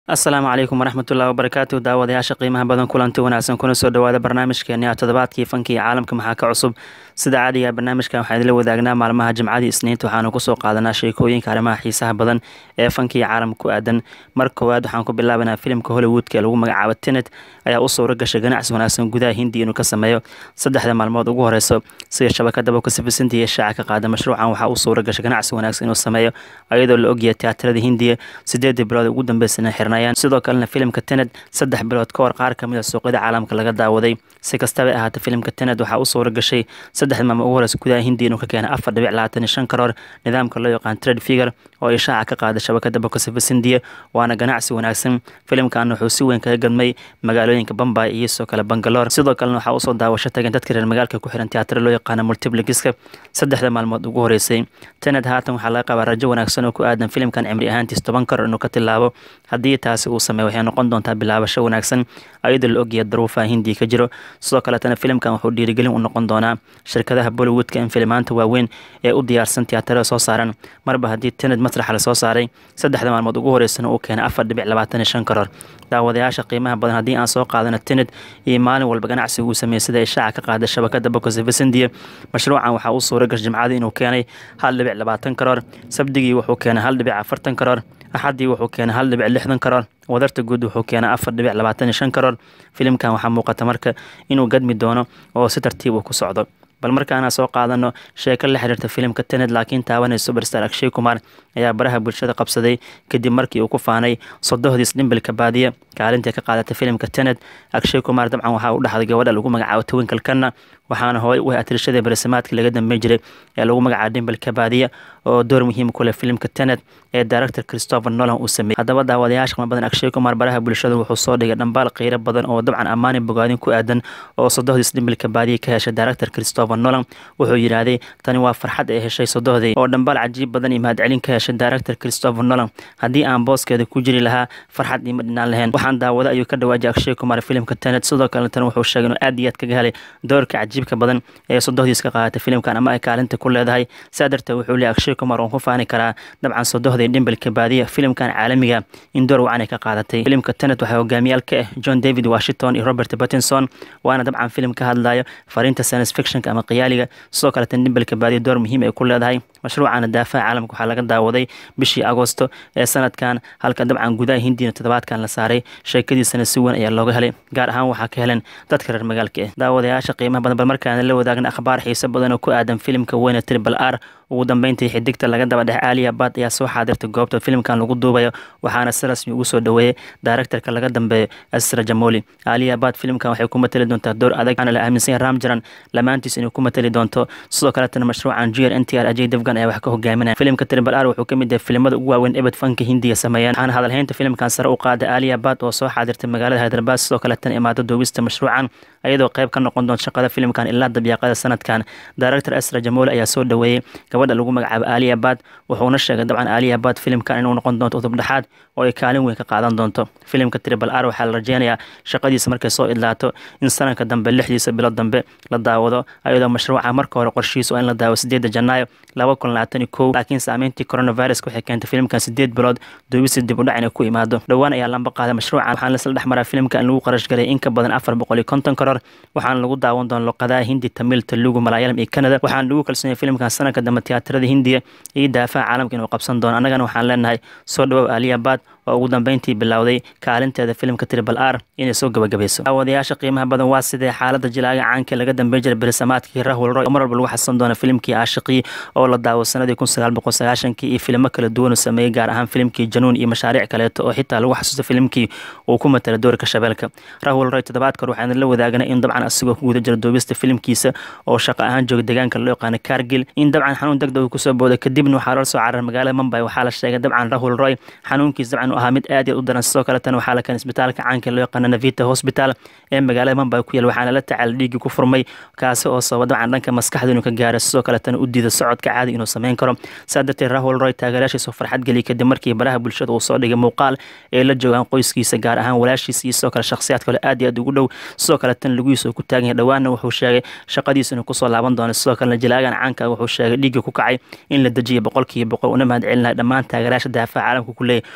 asalaamu calaykum waraxmatullahi wabarakaatu daawadayaasha qiimaha badan kulanti wanaagsan kuna soo dhawaada barnaamijkeeni a toddobaadkii fanka iyo caalamka maxaa ka cusub sida caadiga barnaamijkan waxaan idinla wadaagnaa maalmaha jimcadii isniinta waxaanu kusoo qaadanaa sheekooyinka arrimaha xiisaha badan ee fanka iyo caalamka ku aadan mar koowaad waxaan ku bilaabanaa filimka hollywoodka ee lagu magacaabo tenet ayaa u suura gashay ganacsi wanaagsan gudaha hindi inuu ka sameeyo saddexda maalmood ugu horeyso sida shabakada bokasifisinta iyo shaaca ka qaada mashruucan waxaa u suura gashay ganacsi wanaagsan inuu sameeyo iyadoo la ogyahay tiyaatarada hindiya sideedii bilood ugu dambeysana xirnayaan sidoo kalena filimka tenet saddex bilood ka hor qaar kamid a suuqyada caalamka laga daawaday si kastaba ahaata filimka tenet waxaa u suura gashay saddexda maalmood ugu horeysa gudaha hindiya inuu ka keenay afar dhibic labaatan iyo shan karoor nidaamka loo yaqaan trade figure oo ay shaaca ka qaada shabakada bokasifis hindiya waana ganacsi wanaagsan filimkan wuxuu si weyn kaga gadmay magaalooyinka bombay iyo sidoo kale bangaloor sidoo kalena waxaa usoo daawasho tageen dadka reer magaalka ku xiran tiyaatar loo yaqaana multipligiska saddexda maalmood ugu horeysay tenet haatan waxaa laga qabaa rajo wanaagsan oo ku aadan filimkan cimri ahaantiis toban karoor inuu ka tilaabo haddii taasi uu sameeyo waxay noqon doontaa bilaabasho wanaagsan ayadoo la ogyahay daruufaha hindiya ka jiro sidoo kaletana filimkan wuxuu dhiirigelin u noqon doonaa shirkadaha bollywoodka in filimaanta waaweyn ee u diyaarsan tiyaatarada soo saaran marba haddii tenet masraxa lasoo saaray saddexda maalmood ugu horeysana uu keenay afar dhibic labaatan iyo shan karoor daawadayaasha qiimaha badan haddii aan soo qaadano tenet iyo maalin walba ganacsiga uu sameeyey sida ay shaaca ka qaada shabakada bokosivis hindiya mashruucan waxaa u suura gashay jimcadii inuu keenay hal dhibic labaatan karoor sabdigii wuxuu keenay hal dhibic afartan karoor axaddii wuxuu keenay hal dhibic lixdan karoor wadarta guud wuxuu keenay afar dhibic labaatan iyo shan karoor filimkan waxaa muuqata marka inuu gadmi doono oo si tartiib uu ku socdo bal markaana soo qaadano sheeko la xiriirta filimka tenet laakiin taabanay superstar akshay kumar ayaa baraha bulshada qabsaday kadib markii uu ku faanay sodohdiis dhimbilka baadiya kaalintai ka qaadatay filimka tenet akshay kumar dabcan waxaa u dhexday gabadha lagu magacaabo twinklekanna waxaana hooy u atirishadii barasamaadkii laga dambeyn jiray ee lagu magacaabo dhimbilka baadiya oo door muhiim ku leh filimka tenet ee director christopher nolan uu sameeyey haddaba daawadayaasha qima badan akshay kumar baraha bulshada wuxuu soo dhigay dhambaal qiiro badan oo dabcan ammaani bogaadin ku aadan oo sodohdiis dhimbilka baadiya ka heshay director christopher nolan wuxuu yidhaahday tani waa farxad ay heshay sodohdii oo dhambaal cajiib badan iyo mahadcelin ka heshay director christopher nolan haddii aan booskeeda ku jiri lahaa farxad iima dhinaan lahayn waxaan daawada ayuu ka dhawaajay akshay kumar filimka tenet sidoo kale tan wuxuu sheegay inuu aad iyo aad kaga helay doorka cajiibka badan ee sodohdiis ka qaadatay filimkan ama ay kaalinta ku leedahay saa darteed wuxuu leeyay akshay kumar oon ku faani karaa dabcan sodohdii dhimbilka baadiya filimkan caalamiga in door wacan ay ka qaadatay filimka tenet waxaa hogaamiyaal ka ah john david washington iyo robert pattinson waana dabcan filim ka hadlayo fariinta science fictionka ama qiyaaliga sidoo kale tan dhimbilka baadiya door muhiim ay ku leedahay mashruucana daafaha caalamka waxaa laga daawaday bishii agosto ee sanadkan halka dabcan gudaha hindiyana toddobaadkan la saaray sheekadiisana si weyn ayaa looga helay gaar ahaan waxaa ka helen dadka reer magaalka ah daawadayaasha qiimaha badan bal markaana la wadaagna akhbaar xiise badan oo ku aadan filimka weyne tribal r ugu dambeyntii xidigta laga daba dhex aaliya bad ayaa soo xaadirtay goobta filimkan lagu duubayo waxaana si rasmi ugu soo dhaweeyey daaraktarka laga dambeeyo asra jamoli aaliya bad filimkan waxay ku matali doontaa door adag waxaana la aaminsan yahay ramjaran lamaantiis inay ku matali doonto sidoo kaletana mashruucan jr n t r ajay devgan ayaa wax ka hogaaminaya filimka tribal r wuxuu ka mid yahay filimada ugu waaweyn ebed fanka hindiga sameeyeen waxaana hadalhaynta filimkan sare u qaada aaliya bad oo soo xaadirtay magaalada hyderabad sidoo kaletana imaado duubista mashruucan ayadoo qayb ka noqon doonta shaqada filimkan ilaa dabyaaqada sanadkan director asra jamoli ayaa soo dhaweeyey gabadha lagu magacaabo aaliya bad wuxuuna sheegay dabcan aaliya bad filimkan inuu noqon doonto udub dhexaad oo ay kaalin weyn ka qaadan doonto filimka tribal r waxaa la rajeynayaa shaqadiisa markay soo idlaato in sanadka dambe lixdiisa bilood dambe la daawado ayadoo mashruuca marka hore qorshihiisa oo in la daawo sideeda janaayo laba kun labaatan iyo kow laakiin saameyntii coronavirus waxay keentay filimkan sideed bilood duubisi dib u dhac inay ku imaado dhowaan ayaa lamba qaaday mashruucan waxaana lasla dhex maraa filimka in lagu qarash galay in ka badan afar boqol iyo konton karoor waxaana lagu daawan doona luqadaha hindi tamil telugu malaayalam iyo canada waxaana lagu kalsoonyahay filimkan sanadka dambe tiyaatarada hindiya iyo daafaha caalamka inuu qabsan doono annagana waxaan leenahay soo dhawow aaliya bad oo ugu dambeyntii bilowday kaalinteeda filimka tribal r inay soo gabagabayso daawadayaasha qiimaha badan waa sidee xaalada jilaaga caanka laga dambeyn jiray berisamaadkii rahwal roy oo mar walba lagu xasan doona filimkii aashiqii oo la daawo sanadii kun sagaal boqol sagaashankii iyo filimo kala duwan uu sameeyey gaar ahaan filimkii januun iyo mashaariic kaleeto oo xitaa lagu xasuusto filimkii uu ku matala doorka shabeelka rahwal roy toddobaadkor waxaan la wadaagnay in dabcan asigoo ku guda jira duubista filimkiisa oo shaqo ahaan jooga deegaanka loo yaqaano kargil in dabcan xanuun degdeg uu kusoo booday kadibna waxaa loo soo cararay magaalada mumbai waxaa la sheegay dabcan rahwal roy xanuunkiis dabcan ahaa mid aad u daran sidoo kaletana waxaa la keenay isbitaalka caanka loo yaqaano navita hospital ee magaalada mumbai ku yaal waxaana la tacaala dhiiggii ku furmay kaasi oo sababa dabcan dhanka maskaxda inuu ka gaaro sidoo kaletana u diida socodka caadi inuu sameyn karo saa darteed rahwal roy taageeraashiisa farxad geliyay kadib markii baraha bulshada uu soo dhigay muuqaal ee la joogaan qoyskiisa gaar ahaan walaashiisa iyo sidoo kale shakhsiyaad kale aad iyo aad ugu dhow sidoo kaletana laguhiisa uu ku taagan yahay dhowaanna wuxuu sheegay shaqadiisa inuu kusoo laaban doono sidoo kalena jilaagan caanka wuxuu sheegay dhiiggii ku kacay in la dejiya boqolkiiba boqol una mahad celinahay dhammaan taageeraasha daafaha caalamka ku leeyahy kuwa u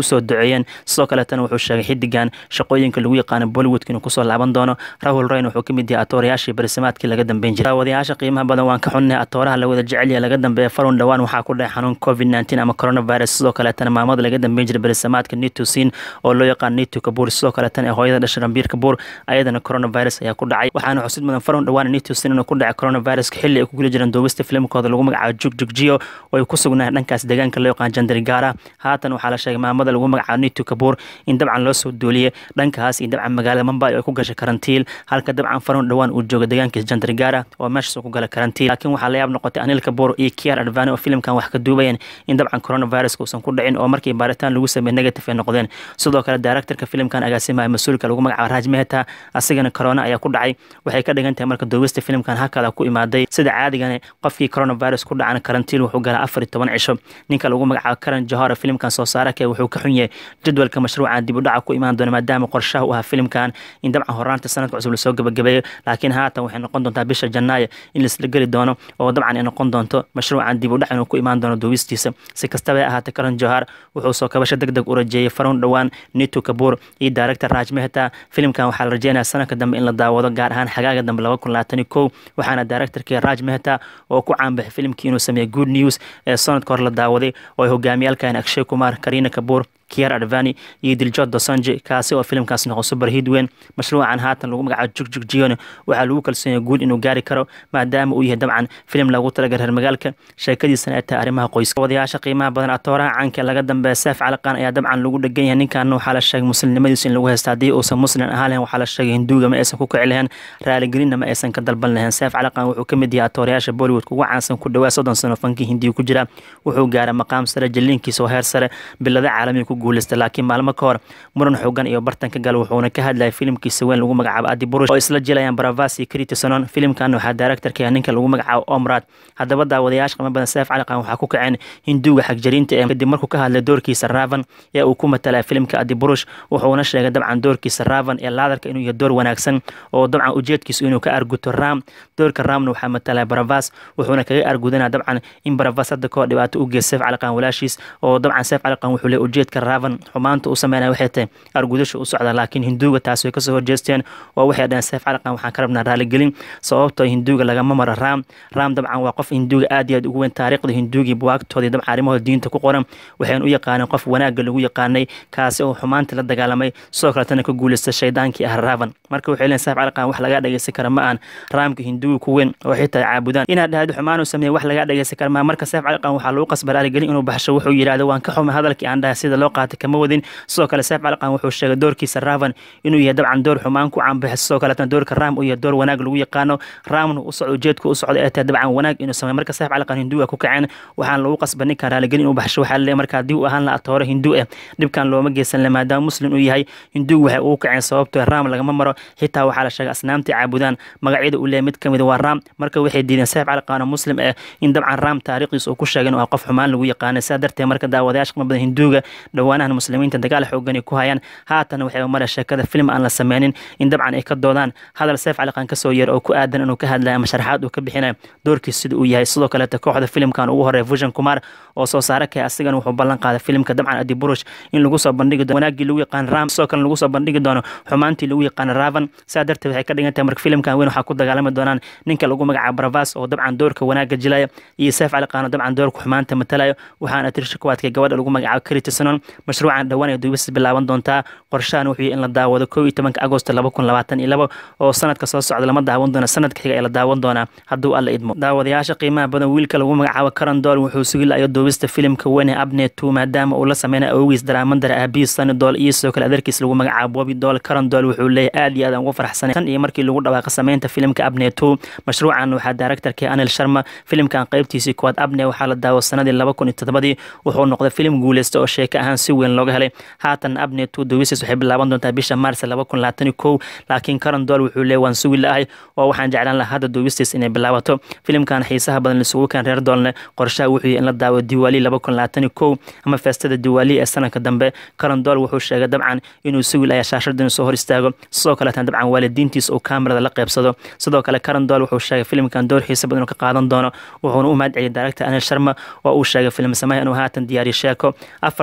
usoo duceeyeen sidoo kaleetana wuxuu sheegay xidigan shaqooyinka lagu yaqaano bollywoodka inuu kusoo laaban doono rahul rayn wuxuu kamid yahay atoorayaashii barisimaadkii laga dambeyn jiray daawadayaasha qiimaha badan waan ka xunnay atooraha la wada jecel yahay laga dambeeya farun dhowaan waxaa ku dhacay xanuun covid nineteen ama coronavirus sidoo kaleetana maamada laga dambeyn jiray barisimaadka nitusin oo loo yaqaan nitu kabuur sidoo kaleetana ee hooyada dhashay rambiir kabuur ayadana coronavirus ayaa ku dhacay waxaana xusid mudan farun dhowaan nitusin inuu ku dhacay coronaviruska xilli ay ku guli jireen duubista filimkooda lagu magacaabo jugjugjiyo oo ay ku sugnaayeen dhankaas deegaanka loo yaqaan jandarigara haatan waxaa la sheegay maamada lagu magacaabo nitu kabuur in dabcan loo soo duuliyey dhankaas iyo dabcan magaalada mumbai oo ay ku gashay karantiil halka dabcan farun dhowaan uu jooga deegaankiis jandarigara oo meeshaas ku gala karantiil laakiin waxaa la yaab noqotay anil kabuur iyo kiar advani oo filimkan wax ka duubayeen in dabcan coronaviruska uusan ku dhicin oo markii baaritaan lagu sameeyey negative ay noqdeen sidoo kale directorka filimkan agaasimaya mas-uulka lagu magacaabo raj mehta asigana corona ayaa ku dhacay waxay ka dhigan tahay marka duubista filimkan hakada ku imaaday sida caadigana qofkii coronavirus ku dhacana karantiil wuxuu galaa afar iyo toban cisho ninka lagu magacaabo karan johora filimkan soo saarake wuxuu ka xun yahay jadwalka mashruucan dib u dhaca ku imaan doona maadaama qorshaha u ahaa filimkan in dabcan horaanta sanadka cusub lasoo gabagabeeyo laakiin haatan waxay noqon doontaa bisha janaayo in laisla geli doono oo dabcan ay noqon doonto mashruucan dib u dhac inuu ku imaan doono duubistiisa si kastaba ahaatee karan johar wuxuu soo kabasho deg deg u rajeeyey farun dhowaan nitu kabuur iyo director raj mehta filimkan waxaa la rajeynaya sanadka dambe in la daawado gaar ahaan xagaaga dambe laba kun labaatan iyo kow waxaana directorkii raj mehta oo ku caanbaxay filimkii inuu sameeyey good news ee sanadka hore la daawaday oo ay hogaamiyaalkan akshay kumar karina kabuur kier advani iyo diljod dosonji kaasi oo filimkaas noqo super hid weyn mashruucan haatan lagu magacaabo jugjugjiyon waxaa lagu kalsoonyahay guul inuu gaari karo maadaama uu yahay dabcan filim lagu talagalay reer magaalka sheekadiisana ay tahay arrimaha qoyska wadayaasha qiimaha badan atooraha caanka laga dambeeya seef caliqan ayaa dabcan lagu dhegan yahay ninkan waxaa la sheegay muslimnimadiisu in lagu haysta haddii uusan muslim ahaan lahayn waxaa la sheegay hinduuga ma aysan ku kici lahayn raaligelinna ma aysan ka dalban lahayn seef caliqan wuxuu ka mid yahay atoorayaasha bollywoodka ugu caansan ku dhawaa soddon sano fankii hindiga ku jira wuxuu gaaray maqaam sare jaliinkiisa oo heer sare bilada caalamiga ku guuleysta laakiin maalmo ka hor muran xoogan iyo bartanka gal wuxuuna ka hadlayay filimkiisa weyn lagu magacaabo adi burush oo isla jilayaan baravas iyo critisonon filimkan waxaa directorka ninka lagu magacaabo omrad haddaba daawadayaasha qima badan seef caliqan waxaa ku kaceen hinduuga xagjariinta ee kadib markuu ka hadlay doorkiisa ravan ee uu ku matalaya filimka adi burush wuxuuna sheegay dabcan doorkiisa ravan ee laadarka inuu yahay door wanaagsan oo dabcan ujeedkiisu inuu ka arguto ram doorka ramna waxaa matalaya baravas wuxuuna kaga argudanaya dabcan in baravas hadda kahor dhibaato u geey seef caliqan walaashiis oo dabcan seef caliqan wuxuu leey ujeedka ravan xumaanta u sameynaya waxay tahay argudasha u socda laakiin hinduuga taas way kasoo horjeesteen oo waxay dhaheen seef caliqan waxaan ka rabnaa raaligelin sababtoo hinduuga lagama maro ram ram dabcan waa qof hinduuga aad iyo aad ugu weyn taariikhda hinduugii buwaagtoodii dabcan arrimahooda diinta ku qoran waxayna u yaqaaneen qof wanaagga lagu yaqaanay kaasi oo xumaanta la dagaalamay sidoo kaletana ka guuleysta shaydaankii ah ravan marka waxay leeyihin seef caliqan wax lagaa dhageysan kara ma aan raamka hinduuga ku weyn oo xitaa caabudaan inaad dhahdo xumaan uu sameeyey wax lagaa dhageysan kara maa marka seef caliqan waxaa lagu qasba raaligelin inuu baxsho wuxuu yidhahdo waan ka xumay hadalkii aan dhahay sida loo qaatay kama wadin sidoo kale seef caliqan wuxuu sheegay doorkiisa ravan inuu yahay dabcan door xumaan ku caanbaxay sidoo kaletana doorka ram uu yahay door wanaag lagu yaqaano ramna u socdo ujeedka u socda ee tahay dabcan wanaag inuu sameey marka seef caliqan hinduuga ku kaceen waxaan lagu qasba ninkan raaligelin inuu baxsho waxaa leeyahay marka haddii uu ahaan lahaa toore hinduu ah dhibkan looma geysan le maadaama muslim uu yahay hinduuga waxay ugu kaceen sababtoo ram lagama maro xitaa waxaa la sheegay asnaamtii caabudaan magacyada uu leeyahay mid kamid waa ram marka waxay diideen seef caliqan oo muslim ah in dabcan ram taariikhdiisa uu ku sheegay inuu qof xumaan lagu yaqaanay sidaa darteed marka daawadayaasha qima badan hinduuga dhowaanahan muslimiinta dagaal xoogan ay ku hayaan haatan waxay mara sheekada film aan la sameynin in dabcan ay ka doodaan hadal seef caliqan kasoo yeer oo ku aadan inuu ka hadlaya ama sharaxaad uu ka bixinayo doorkiis sida uu yahay sidoo kaleeta kooxda filimkan ugu horeeya fusion kumar oo soo saare kay asigana wuxuu ballan qaaday filimka dabcan adi burush in lagu soo bandhigi doono wanaagii lagu yaqaan ram sidoo kale lagu soo bandhigi doono xumaantii lagu yaqaan ravan sidaa darteed waxay ka dhigan tahay marka filimkan weyn waxaa ku dagaalami doonaan ninka lagu magacaabo baravas oo dabcan doorka wanaagga jilaya iyo seef caliqan oo dabcan doorka xumaanta matalayo waxaana tirsha kuwaadkay gabadha lagu magacaabo critisonon mashruucan dhowaan ay duubis bilaaban doontaa qorshahan wuxuu yahay in la daawado kow iyo tobanka agosto laba kun labaatan iyo labo oo sanadka soo socda lama daawan doono sanadka xiga ee la daawan doonaa hadduu alla idmo daawadayaasha qiimaha badan wiilka lagu magacaabo karan dool wuxuu sugi layo duubista filimka weyne abne two maadaama uu la sameynay awgiis daraamadara aabihiis sani dool iyo sidoo kale adeerkiis lagu magacaabo bobi dool karan dool wuxuu leeyahay aad iyo aad aan ugu faraxsanay tan iyo markii lagu dhawaaqa sameynta filimka abne two mashruucan waxaa directorkii anil sharma filimkan qaybtiisii koowaad abne waxaa la daawo sanadii laba kun iyo toddobadii wuxuu noqday filim guuleysta oo sheeko ahaan si weyn looga helay haatan abne two duubistiis waxay bilaaban doontaa bisha maars laba kun labaatan iyo kow laakiin karan dool wuxuu leeyahay waan sugi la-ahay oo waxaan jeclaan lahaa hadda duubistiis inay bilaabato filimkan xiisaha badan lisugu keen reer doolne qorshaha wuxuu yahay in la daawo diwaali laba kun labaatan iyo kow ama feestada diwaali ee sanadka dambe karan dool wuxuu sheegay dabcan inuu sugi layaa shaashada inuu soo hor istaago sidoo kaleetan dabcan waalidiintiis uu kaamirada la qeybsado sidoo kale karan dool wuxuu sheegay filimkan door xiisa badan inuu ka qaadan doono wuxuuna u mahad celiyay director anil sharma oo uu sheegay filim sameeya inuu haatan diyaariyo sheeko afarta dolba u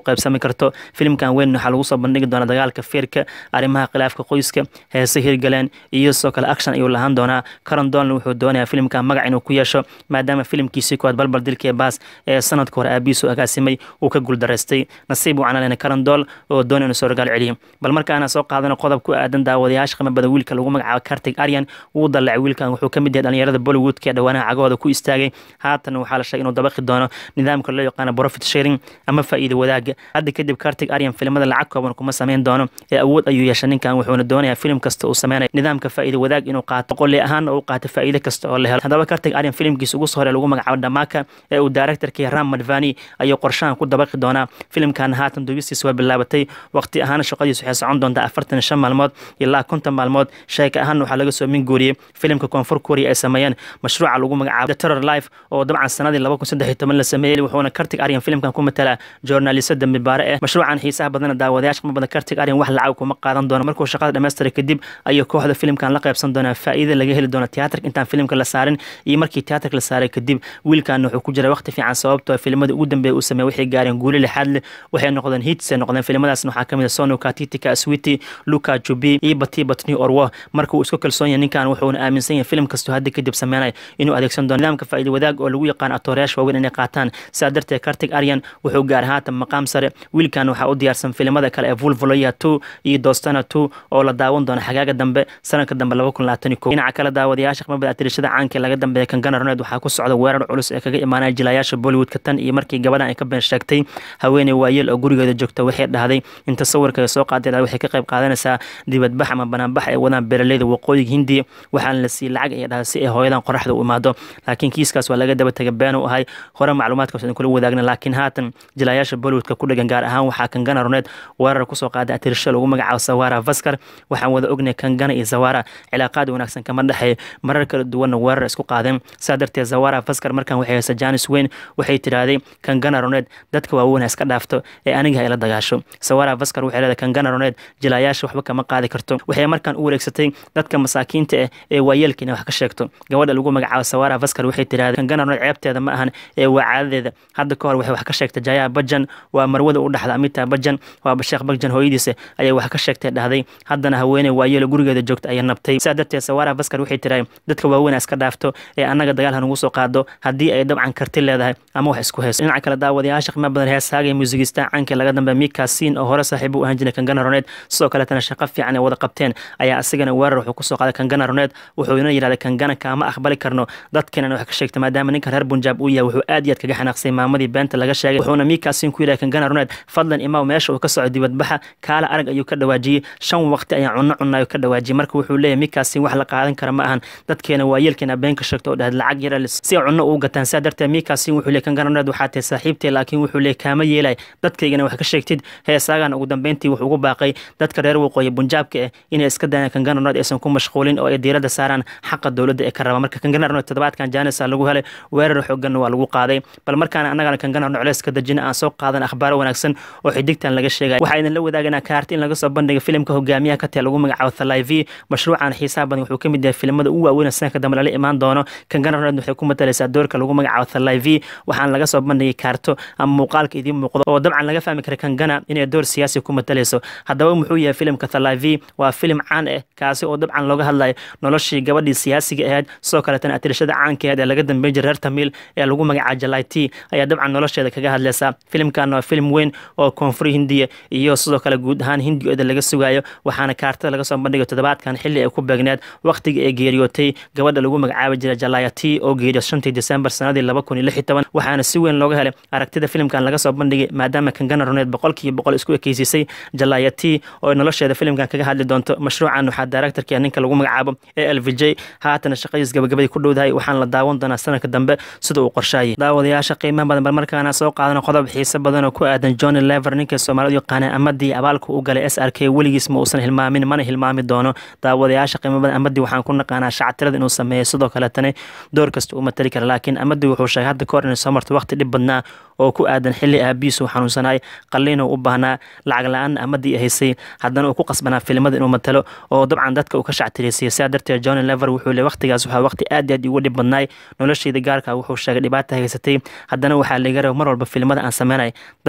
qaybsami karto filimkan weyn waxaa lagu soo bandhigi doonaa dagaalka feerka arrimaha khilaafka qoyska heese hirgaleen iyo sidoo kale action ayuu lahaan doonaa karon donald wuxuu doonayaa filimkan magac inuu ku yeesho maadaama filimkiisii koowaad balbal dilkii baas ee sanadka hore aabihiisu agaasimay uu ka guuldaraystay nasiib uu canalena karon dool oo doonaya inuu soo ragaal celiyo bal markaana soo qaadano qodob ku aadan daawadayaasha qiimo badan wiilka lagu magacaabo kartig aryan wuu dallacay wiilkan wuxuu ka mid yahay dhalinyarada bollywoodka ee dhawaanaha cagahooda ku istaagay haatan waxaa la sheegay inuu dabaqi doono nidaamka loo yaqaano profit sharing ama faa'iido wadaaga hadda kadib kartig aryan filimada lacag kooban kuma samayn doono ee awood ayuu yeeshay ninkan wuxuuna doonayaa filim kasta uu sameynayo nidaamka faa'iido wadaag inuu qaato qolli ahaanna uu qaato faa'iido kasta oo la helo haddaba kartig aryan filimkiisa ugu soo hore lagu magacaabo dhamaka ee uu directorkii ram madvani ayuu qorshahan ku dabaqi doonaa filimkan haatan dubistiisa waa bilaabatay waqti ahaan shaqadiisu waxay socon doontaa afartan iyo shan maalmood ilaa konton maalmood sheeka ahaan waxaa laga soo min guuriyey filimka koonfur korea ay sameeyeen mashruuca lagu magacaabo the terror life oo dabcan sanadii laba kun saddex iyo toban la sameeyey wuxuuna kartig aryan filimkan ku matalaa journalista dambi baare eh mashruucan xiisaha badana daawadayaasha qima badan kartig aryan wax lacag kuma qaadan doono markuu shaqada dhammaystiray kadib ayuu kooxda filimkan la qaybsan doonaa faa'iida laga heli doono tiyaatarka intaan filimka la saarin iyo markii tiyaatarka la saaray kadib wiilkan wuxuu ku jira waqti fiican sababtoo filimada ugu dambeeya uu sameeyey waxay gaareen guuli lixaad leh waxay noqdeen hits ay noqdeen filimadaasna waxaa kamid ah sono katitika switi luka jubi iyo bati batni orwo marka uu isku kalsoon yahay ninkan wuxuuna aaminsan yahay filim kastoo hadda kadib sameynaya inuu adeegsan doono nidaamka faa'iido wadaag oo lagu yaqaan atoorayaasha waaweyn inay qaataan sidaa darteed kartig aryan wuxuu gaar haatan maqaam sare wiilkan waxaa u diyaarsan filimada kale ee vulvoloya two iyo dostana two oo la daawan doono xagaaga dambe sanadka dambe laba kun labaatan iyo kow dhinaca kale daawadayaasha qimabada atirishada caanka ee laga dambeeya kan ganarneed waxaa ku socda weerar culus ee kaga imaanaya jilayaasha bollywoodka tan iyo markii gabadhan ay ka been sheegtay haweeney waayeel oo gurigeeda joogta waxay dhahday in tasawirka ay soo qaadeen waxay ka qayb qaadanaysaa dibadbax ama banaanbax ay wadaan beeraleyda waqooyiga hindiya waxaana la siiyey lacag ay dhahay si ay hooyadan qoraxda u imaado laakiin kiiskaas waa laga daba tegay been u ahay hore macluumaadkaas idin kula wadaagna laakiin haatan jilayaasha bollywoodka ku dhagan gaar ahaan waxaa kan gana runeed weerar kusoo qaaday atirisho lagu magacaabo sawara vaskar waxaan wada ognay kan gana iyo zawara cilaaqaad wanaagsan kama dhexeeyo marar kala duwanna weerar isku qaadeen saa darteed zawara vaskar markan waxay haysa janis weyn waxay tidhaahday kan gana runeed dadka waaweyn ha iska dhaafto ee aniga ha ila dagaasho sawara vaskar waxay leedahay kan gana runeed jilayaasha waxba kama qaadi karto waxay markan u wareegsatay dadka masaakiinta ah ee waayeelka inay wax ka sheegto gabadha lagu magacaabo sawara vaskar waxay tidhahdeen kan gana runeed ceebteeda ma ahan ee waa caadadeeda hadda ka hor waxay wax ka sheegtay jaya bajan waa marwada u dhaxda amita bajan waa sheekh bajan hooyadiisa ayay wax ka sheegtay dhahday haddana haweeney waayeelo gurigeeda joogta ayay nabtay sidaa darteed sawara vaskar waxay tirahay dadka waaweyn iska dhaafto ee annaga dagaal hanugu soo qaado haddii ay dabcan karti leedahay ama wax isku hayso dhinaca kale daawadayaasha qiimo badan heesaaga iyo muusigistaan caanka laga dambe mika siin oo hore saaxiib u ahaan jiray kangana roneed sidoo kaletana shaqo fiican ay wada qabteen ayaa asigana weerar wuxuu kusoo qaaday kangana roneed wuxuuna yidhahday kangana kaama aqbali karno dadkeenan wax ka sheegta maadaama ninkan reer bunjaab uu yahay wuxuu aad iyo aad kaga xanaaqsay maamadii beenta laga sheegay wuxuuna mika siin ku yidhahay kangana roneed fadlan imaw meesha uu ka soco dibadbaxa kaala arag ayuu ka dhawaajiyey shan waqti ayaa cunno cunaayo ka dhawaajiyey marka wuxuu leeyahay mikasin wax la qaadan kara ma ahan dadkeena waayeelkeena been ka sheegto oo dhahad lacag yara si ay cunno ugu gataan sidaa darteed mikasin wuxuu leeyahy kangana roneed waxaa tahay saaxiibtee laakiin wuxuu leeyahy kaama yeelay dadkaygana wax ka sheegtid heesaagan ugu dambeyntii wuxuu ugu baaqay dadka reer waqooyi bunjaabka ah inay iska dayaan kangana roneed aysan ku mashquulin oo ay diiradda saaraan xaqa dowladda ee ka raba marka kangana roneed toddobaadkan janisa lagu helay weerar xooganna waa lagu qaaday bal markaana annagana kangana roneed culeys ka dajina aan soo qaadan akhbaaro wanaagsan oo xidigtan laga sheegay waxaa idin la wadaaganaa kaarti in laga soo bandhiga filimka hogaamiyaha ka tee lagu magacaabo thalaiv mashruucan xiisaha badan wuxuu ka mid yahay filimada ugu waaweyn sanadka dambe lala imaan doono kangana roneed waxay ku matalaysaa doorka lagu magacaabo thalaiv waxaana laga soo bandhigay kaarto ama muuqaalka idiin muuqdo oo dabcan laga fahmi kara kangana inay door siyaasi ku matalayso haddaba muxuu yahay filimka thalaiv waa filim caan ah kaasi oo dabcan looga hadlayo noloshii gabadhii siyaasiga ahayd sidoo kaletana atirashada caanka ahayd ee laga dambeyn jiray reer tamiil ee lagu magacaabo jalaiti ayaa dabcan nolosheeda kaga hadlaysa filimkan waa filim weyn oo koonfur hindiya iyo sidoo kale guud ahaan hindiooda laga sugayo waxaana kaartada laga soo bandhigay toddobaadkan xilli ay ku beegneed waqtigii ay geeriyootay gabadha lagu magacaabi jiray jalayati oo geeriyo shantii desembar sanadii laba kun iyo lix iyo toban waxaana si weyn looga helay aragtida filimkan laga soo bandhigay maadaama kangana roneed boqolkiiba boqol isku ekeysisay jalayati oo nolosheeda filimkan kaga hadli doonto mashruucan waxaa directorka ninka lagu magacaabo e l v j haatana shaqadiis gabagabadii ku dhowdahay waxaana la daawan doonaa sanadka dambe sida uu qorshaayay daawadayaasha qiimaha badan bal markaana soo qaadano qodob xiise badan oo ku aadan johnny lever ninka soomaalidu yaqaana amadii abaalka u galay s r k weligiis ma uusan hilmaamin mana hilmaami doono daawadayaasha qiimo badan amadii waxaan ku naqaanaa shactirada inuu sameeyo sidoo kaletana door kasta uu matali kara laakiin amadii wuxuu sheegay hadda kahor inay soo marto waqti dhib badnaa oo ku aadan xilli aabihiisu xanuunsanay qalliinuu u baahnaa lacag la-aan amadii haysay haddana uu ku qasbanaa filimada inuu matalo oo dabcan dadka uu ka shactiraysiiyo sidaa darteed johnny lever wuxuu le waqtigaas waxaa waqti aad iyo aad ugu dhib badnaay noloshayda gaarka wuxuu sheegay dhibaata haysatay haddana waxaa laga raba mar walba filimada aan sameynay dad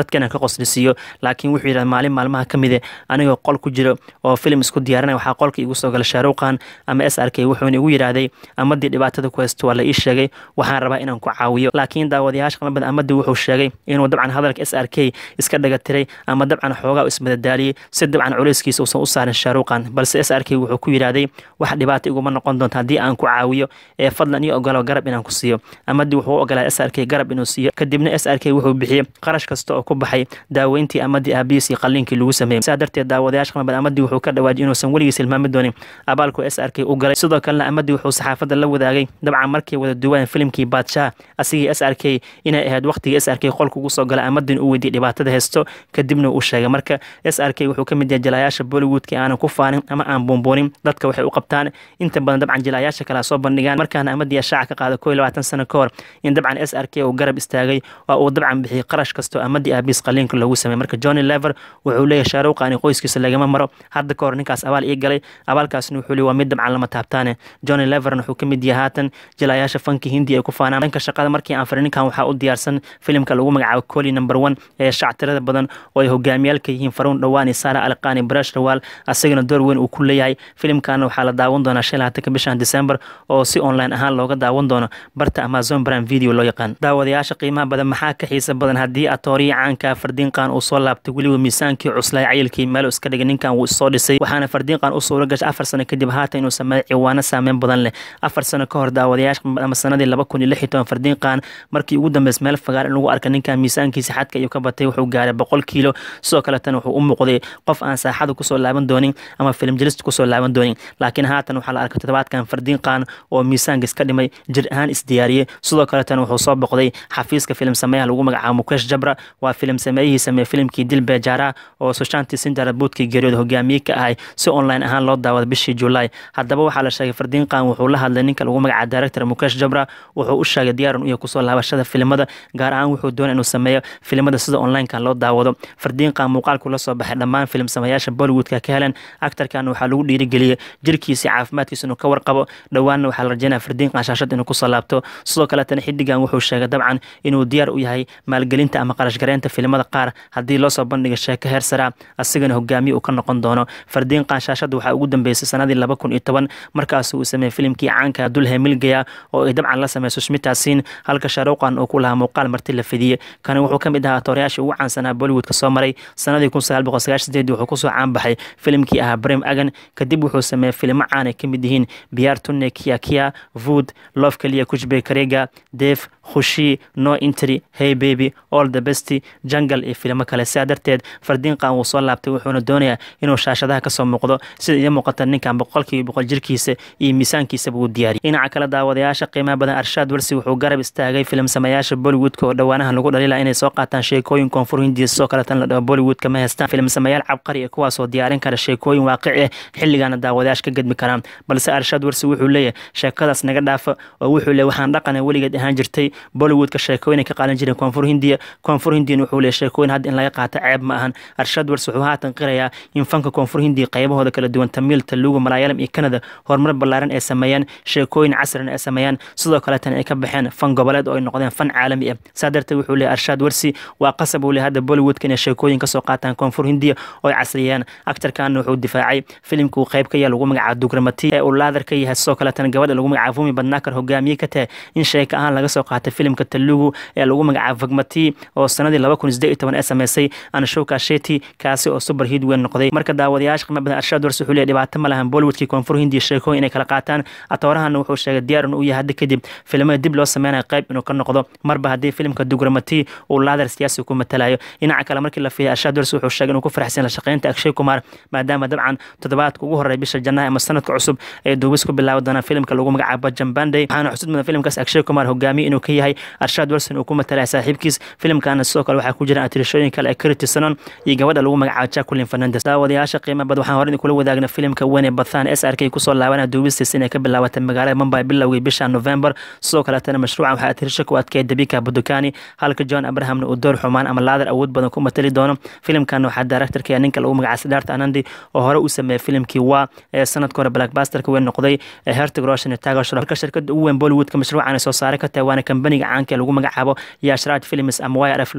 dadkana ka qoslisiiyo laakiin wuxuu yidhahda maalin maalmaha ka mide anigoo qol ku jiro oo filim isku diyaarinaya waxaa qolka igu soo gala shaaruqan ama s r k wuxuuna igu yidhaahday amadii dhibaatada ku haysto waa la ii sheegay waxaan rabaa inaan ku caawiyo laakiin daawadayaasha qama badan amadii wuxuu sheegay inuu dabcan hadalka s r k iska dhagatiray ama dabcan xoogaa ismadadaaliyey si dabcan culayskiisa uusan u saarin shaaruqan balse s r k wuxuu ku yidhaahday wax dhibaata iguma noqon doonta haddii aan ku caawiyo ee fadlan ii ogolo garab inaan ku siiyo amadii wuxuu u ogolaa s r k garab inuu siiyo kadibna s r k wuxuu bixiyey qarash kasta oo ku baxay daaweyntii amadii aabihiis iyo qalliinkii lagu sameeyey sidaa darteed daawadayaasha qama badan amadii wuxuu ka dhawaajiyay inuusan weligiis hilmaami doonin abaalku s r k u galay sidoo kalena amadii wuxuu saxaafadda la wadaagay dabcan markay wada duwaan filimkii baadshaha asigii s r k inay ahayd waqtigii s r k qolka ugu soo gala amadin u weydiiyey dhibaatada haysto kadibna uu sheegay marka s r k wuxuu ka mid yahay jalaayaasha bollywoodka aanan ku faanin ama aan buunbuunin dadka waxay u qabtaan inta badan dabcan jalaayaasha kale soo bandhigaan markaana amadii shaaca ka qaada koo iyo labaatan sano ka hor in dabcan s r k uu garab istaagay oo uu dabcan bixiyey qarash kastoo amadii aabiis qaliinka loogu sameeyey marka johnny lever wuxuu leeyahay shaaruqani qoyskiisa lagama maro hadda ka hor ninkaas abaal ii galay abaalkaasna wuxuu leeyahay waa mid dabcan lama taabtaane johnny leverna wuxuu ka mid yahay haatan jalaayaasha fanki hindi ay ku faanaan dhanka shaqada markii aan farin ninkan waxaa u diyaarsan filimka lagu magacaabo coli number one ee shactirada badan oo ay hogaamiyaalka yihiin faruun dhawaani saara alqaani barash rawaal asagana door weyn uu ku leeyahay filimkana waxaa la daawan doonaa shan labaatanka bishan december oo si online ahaan looga daawan doono barta amazon prime video loo yaqaan daawadayaasha qiimaha badan maxaa ka xiisa badan haddii atooriya caanka fardiinqan uu soo laabtay weliba miisaankii cuslay cayilkii meel iska dhigay ninkan wuu isoo dhisay waxaana fardiinqan u suura gashay afar sano kadib haatan inuu sameeyo ciwaano saameyn badan leh afar sano ka hor daawadayaasha ama sanadii laba kun iyo lix iyo toban fardiinqan markii ugu dambeys meel fagaar in lagu arka ninkan miisaankiisa xadka ayuu ka batay wuxuu gaaray boqol kiilo sidoo kaletana wuxuu u muuqday qof aan saaxada kusoo laaban doonin ama filim jelista kusoo laaban doonin laakiin haatan waxaa la arkay toddobaadkan fardiinqan oo miisaanka iska dhimay jir ahaan isdiyaariyey sidoo kaletana wuxuu soo boqday xafiiska filim sameeyaha lagu magacaabo mukesh jabra waa filim sameeyihii sameeye filimkii dil beejaara oo sushanti sinjara buudkii geeriyooda hogaamiye ka ahay si online ahaan loo daawada bishii julaay haddaba waxaa la sheegay fardiinqan wuxuu la hadlay ninka lagu magacaabo director mukesh jabra wuxuu u sheegay diyaaran u yahay kusoo laabashada filimada gaar ahaan wuxuu doonay inuu sameeyo filimada sida onlineka loo daawado fardiinqan muuqaalku la soo baxay dhammaan filim sameeyaasha bollywoodka ka heleen actarkan waxaa lagu dhiirigeliyey jirkiisa caafimaadkiisa inuu ka warqabo dhowaanna waxaa la rajeynaya fardiinqan shaashad inuu kusoo laabto sidoo kaletana xidigan wuxuu sheegay dabcan inuu diyaar u yahay maalgelinta ama qarashgareynta filimada qaar haddii loo soo bandhiga sheeko heer saraa asigana hogaamiye uu ka noqon doono fardiinqan shaashadda waxaa ugu dambeysay sanadii laba kun iyo toban markaas uu sameeyey filimkii caanka dulhe milgaya oo ay dabcan la sameyso shmitaasin halka shaaruqan uu ku lahaa muuqaal marti la fidiyey kani wuxuu ka mid ahaa toorayaashii ugu caansanaa bollywoodka soo maray sanadii kun sagaal boqol sagaashan sideed wuxuu kusoo caanbaxay filimkii ahaa brem agan kadib wuxuu sameeyey filimo caan ay ka mid yihiin biyaar tunne kia kia vood love kaliya kushbey karega def khushi no intry hey baby all the best jungle iyo filimo kale sidaa darteed fardiinqan wuu soo laabtay wuxuuna doonayaa inuu shaashadaha kasoo muuqdo sida iyo muuqata ninkan boqolkiiba boqol jirkiisa iyo miisaankiisaba uu diyaariyay dhinaca kale daawadayaasha qiimaha badan arshaad warsi wuxuu garab istaagay filim sameeyaasha bollywoodka oo dhowaanaha lagu dhalila inay soo qaataan sheekooyin koonfur hindiya sidoo kaletan la dhaho bollywoodka ma haystaan filim sameeyaal cabqari ee kuwaasoo diyaarin kara sheekooyin waaqici ah xilligaana daawadayaasha ka gedmi karaan balse arshaad warsi wuxuu leeyahay sheekadaas naga dhaafa oo wuxuu leeyahy waxaan dhaqana weligeed ahaan jirtay bollywoodka sheekooyin ay ka qaadan jireen koonfur hindiya koonfur hindiyana wuxuu leeyahy sheekooyin hadda in laga qaato ceeb ma ahan arshaad warsi wuxuu haatan qirayaa in fanka koonfur hindiya qaybahooda kala duwan tamiil taluuga malaayalam iyo kanada horumar ballaaran ay sameeyaan sheekooyin casrina ay sameeyaan sidoo kaletana ay ka baxeen fan goboleed oo ay noqdeen fan caalami ah saa darteed wuxuu leeyahy arshaad warsi waa qasab uu leeyahy hadda bollywoodka inay sheekooyin kasoo qaataan koonfur hindiya oo ay casriyeen actarkana wuxuu difaacay filimka uu qayb ka yahay lagu magacaabo dugramati ee uu laadar ka yahay sidoo kaletana gabadha lagu magacaabo fumi badnaakar hogaamiye ka tahay in sheeka ahaan laga soo qaatay filimka talugu ee lagu magacaabo vagmati oo sanadii laba kun sideed iyo toban ee sameysay anshoka sheti kaasi oo super hid weyn noqday marka daawadayaasha qiimo badan arshaad warsi wuxuu leeyahy dhibaato ma lahan bollywoodkii koonfur hindiya sheekooyin inay kala qaataan atoorahana wuxuu sheegay diyaar inuu yahay hadda kadib filimada dib loo sameynayo qayb inuu ka noqdo marba haddii filimka dugramati uu laadar siyaasi ku matalayo dhinaca kale markii la fiiyay arshaad warsi wuxuu sheegay inuu ku faraxsan la shaqeynta akshay kumar maadaama dabcan toddobaadka ugu horreeya bisha jannaha ama sanadka cusub ee duubis ku bilaabi doonaan filimka lagu magacaabo jambandey waxaana xusud mudan filimkaas akshay kumar hogaamiye inuu ka yahay arshaad warsin uu ku matalaya saaxiibkiis filimkana sidoo kale waxaa ku jira atirishooyin kale ee kiriti sanon iyo gabadha lagu magacaabo jacqueline fernandes daawadayaasha qiimo bad waxaan horey kula wadaagna filimka wene bathan s r k kusoo laabanaya duubistiisa inay ka bilaabatay magaalada mumbai bilowgii bisha november sidoo kaletana mashruucan waxaa atirisho ku adkeeya dabika budukani halka john abrahamna uu door xumaan ama laadar awood badan ku matali doono filimkan waxaa directorka ninka lagu magacaabo sidaarta anandi oo hore u sameeyey filimkii waa ee sanadka hore blackbusterka weyn noqday ee hertig roshan iyo tagar shrof halka shirkada ugu weyn bollywoodka mashruucan ay soo saaray ka tahay waana kambaniga caanka ee lagu magacaabo yashraj films ama y r f loo yaqaano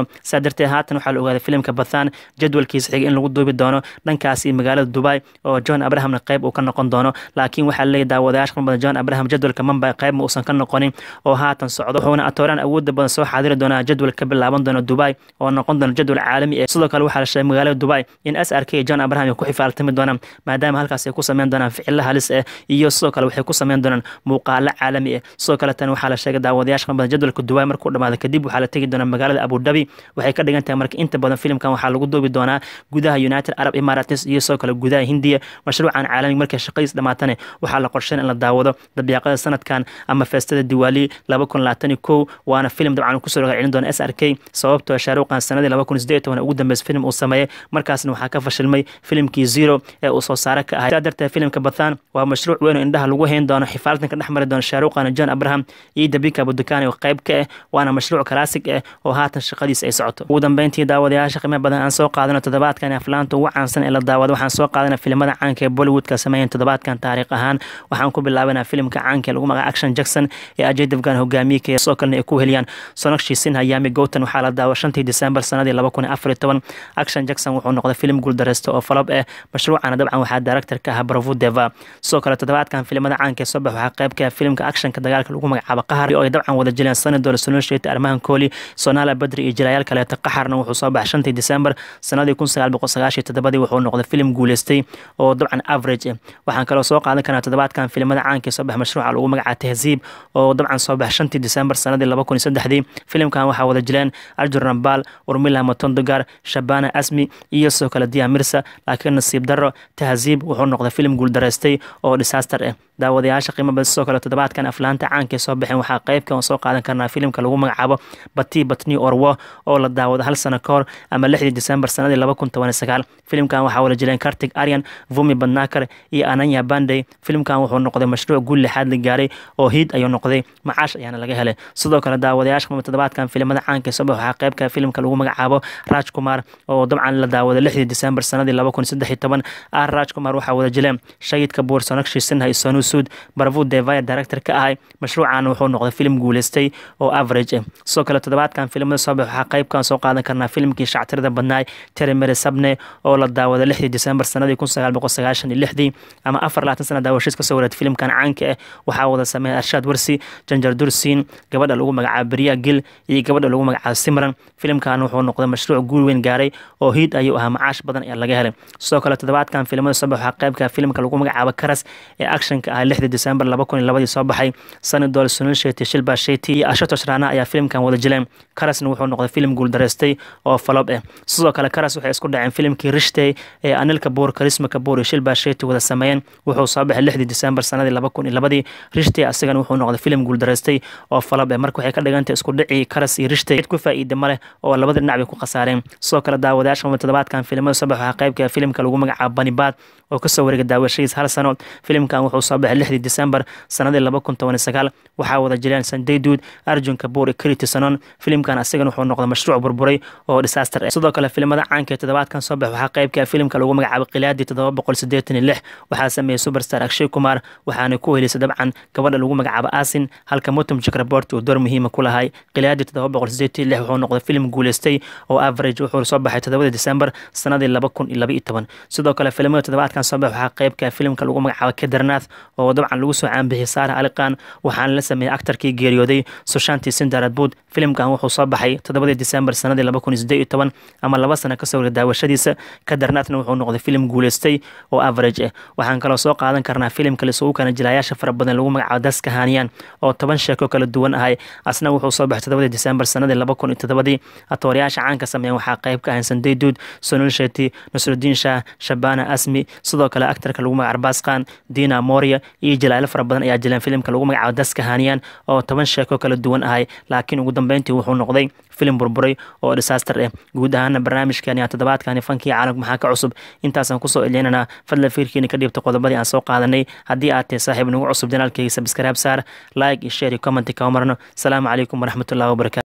doono saa darteed haatan waxaa la ogaaday filimka bathan jadwalkiisa xiga in lagu duubi doono dhankaas iyo magaalada dubai oo john abrahamna qayb uu ka noqon doono laakiin waxaa leeyahy daawadayaasha badan john abraham jadwalka mumbai qayb ma uusan ka noqonin oo haatan socdo wuxuuna atooraan awoodda badan soo xaadiri doonaa jadwal ka bilaaban doona dubai oo noqon doona jadwal caalami ah sidoo kale waxaa la sheegay magaalada dubai in s r k iyo john abraham ay ku xifaaltami doonaan maadaama halkaas ay ku sameyn doonaan ficilo halis ah iyo sidoo kale waxay ku sameyn doonaan muuqaalo caalami ah sidoo kale tan waxaa la sheegay daawadayaasha badan jadwalka dubai markuu dhamaado kadib waxaa la tegi doonaa magaalada abu dhabi waxay ka dhigan tahay marka inta badan filimkan waxaa lagu duubi doonaa gudaha united arab emirates iyo sidoo kale gudaha hindiya mashruucan caalami markay shaqadiis dhamaatane waxaa la qorsheyn in la daawado dabiiqada sanadkan ama feestada diwaali laba kun labaatan iyo kow waana filim dabcan kusoo roga celin doona s r k sababtoo shaaruqan sanadii laba kun sideed toban ugu dambeysay filim uu sameeyey markaasna waxaa ka fashilmay filimkii zero ee uu soo saare ka ahay saa darteed filimka bathan waa mashruuc weyn oo indhaha lagu hayn doono xifaaltanka dhex mari doona shaaruqan john abraham iyo dabika abudukani oo qayb ka ah waana mashruuc kalaasig ah oo haatan shaqadiis ay socoto ugu dambeyntii daawadayaasha qiimo badan aan soo qaadano toddobaadkan aflaanta ugu caansan ee la daawado waxaan soo qaadana filimada caanka ee bollywoodka sameeyan toddobaadkan taariikh ahaan waxaan ku bilaabanaa filimka caanka ee lagu magaca action jackson ee ajay devgan hogaamiyeka sidoo kalena ay ku heliyaan sonakshi sinha yami gowtan waxaa la daawa shantii december sanadii laba kun afar iyo toban action jackson wuxuu noqday filim guuldareysta oo falob ah mashruucana dabcan waxaa director ka ahaa bravo deva sidoo kale toddobaadkan filimada caanka ee soo bax waxaa qayb ka ah filimka actionka dagaalka lagu magacaabo qahar oo ay dabcan wada jileen sanadol solonshet armahan kooli sonala badri iyo jilaayaal kaleeta qaxarna wuxuu soo baxay shantii december sanadii kun sagaal boqol sagaashiyo toddobadii wuxuu noqday filim guuleystay oo dabcan average ah waxaan kaloo soo qaadan karnaa toddobaadkan filimada caanka ee soo bax mashruuca lagu magacaabo tahziib oo dabcan soo baxay shantii december sanadii laba kun iyo saddexdii filimkan waxaa wada jileen arjur rambal urmila matondogar shabana asmi iyo sidoo kale dia mirsa laakiin nasiib daro tahziib wuxuu noqday filim guuldareystay oo disaster ah daawadayaasha qiimo badan sidoo kale toddobaadkan aflaanta caanka ee soo baxeen waxaa qaybka soo qaadan karnaa filimka lagu magacaabo bati batni orwo oo la daawado hal sano ka hor ama lixdii december sanadii laba kun toban iyo sagaal filimkan waxaa wada jileen kartig aryan vumi badnakar iyo ananya bandey filimkan wuxuu noqday mashruuc guul lixaad la gaaray oo hiid ayuu noqday macaash ayaana laga helay sidoo kale daawadayaasha qiimo toddobaadkan filimada caanka ee soo bax waxaa qaybka filimka lagu magacaabo raj kumar oo dabcan la daawado lixdii december sanadii laba kun saddex iyo toban ah raj kumar waxaa wada jileen shahid kabuur sonakshi sinha iyo sonu suud barvu devaya director ka ahay mashruucan wuxuu noqday filim guuleystay oo average ah sidoo kale toddobaadkan filimada soo bax waxaa qaybkan soo qaadan karnaa filimkii shactirada badnaay terimere sabne oo la daawado lixdii december sanadii kun sagaal boqol sagaashan iyo lixdii ama afar labaatan sana daawashiis kasoo wareed filimkan caanka ah waxaa wada sameeya arshaad warsi janjar dursiin gabadha lagu magacaabo beriya gil iyo gabadha lagu magacaabo simran filimkan wuxuu noqday mashruuc guul weyn gaaray oo hiid ayuu ahaa macaash badan ayaa laga helay sidoo kale toddobaadkan filimada soo bax waxaa qaybka filimka lagu magacaabo karas ee actionka ah lixdii december laba kun iyo labadii soo baxay sanadol sunil sheti shilba sheti iyo ashatos rana ayaa filimkan wada jileen karasna wuxuu noqday filim guuldareystay oo falob ah sidoo kale karas waxay isku dhaceen filimkii rishtey ee anil kabuur karisma kabuur iyo shilba sheti wada sameeyeen wuxuu soo baxay lixdii december sanadii laba kun iyo labadii rishtey asigana wuxuu noqday filim guuldareystay oo falob ah marka waxay ka dhigantay isku dhicii karas iyo rishtey cid ku faa'iida ma leh oo labada dhinac bay ku khasaareen sidoo kale daawadayaasha mama toddobaadkan filimada soo bax waxaa qaybka filimka lagu magacaabo banibaad oo kasoo wareegay daawashadiis hal sano filimkan wuxuu soo baxay lixdii december sanadii laba kun toban iyo sagaal waxaa wada jireen sanday duud arjun kabuur iyo kriti sanon filimkan asigana wuxuu noqday mashruuc burburay oo disaster ah sidoo kale filimada caanka ee toddobaadkan soo bax waxaa qaybka filimka lagu magacaabo qilaadii toddoba boqol sideetan iyo lix waxaa sameeyey superstar akshay kumar waxaana ku helisay dabcan gabadha lagu magacaabo asin halka mutum jakrabort uu door muhiima ku lahay qilaadii toddoba boqol sideetan iyo lix wuxuu noqday filim guuleystay oo average wuxuu soo baxay toddobada december sanadii laba kun iyo laba iyo toban sidoo kale filimada toddobaadkan soo bax waxaa qaybka filimka lagu magacaabo kedarnath oo dabcan lagu soo caanbixiyay saara aliqan waxaana la sameeyey aktarkii geeriyooday sushanti sindaradbud filimkan wuxuu soo baxay toddobadii december sanadii laba kun iyo siddeed iyo toban ama laba sano kasoo wareeg daawashadiisa kadarnathna wuxuu noqday filim guuleystay oo average ah waxaan kaloo soo qaadan karnaa filimka lisugu kana jilayaasha fara badan lagu magacaabo daska haniyan oo toban sheeko kala duwan ahay asna wuxuu soo baxay toddobadii december sanadii laba kun iyo toddobadii atoorayaasha caanka sameeyan waxaa qayb ka ahayn sanday duud sonul sheti nasrudiin shah shabana asmi sidoo kale aktarka lagu magaca arbaas khan dina moria iyo jalaalo fara badan ayaa jileen filimka lagu magacaabo daska haniyan oo toban sheeko kala duwan ahay laakiin ugu dambeyntii wuxuu noqday filim burburay oo disaster ah guud ahaana barnaamijkani aa toddobaadkani fankii caalamka maxaa ka cusub intaasaan kusoo elinaynaa fadlan fiirkiina ka dhiibta qodobadii aan soo qaadanay haddii aad tahay saaxiib nagu cusub janaalkayga sabskaraab saar like iyo share iyo comment kama marno asalaamu calaykum waraxmatullahi wabarakatu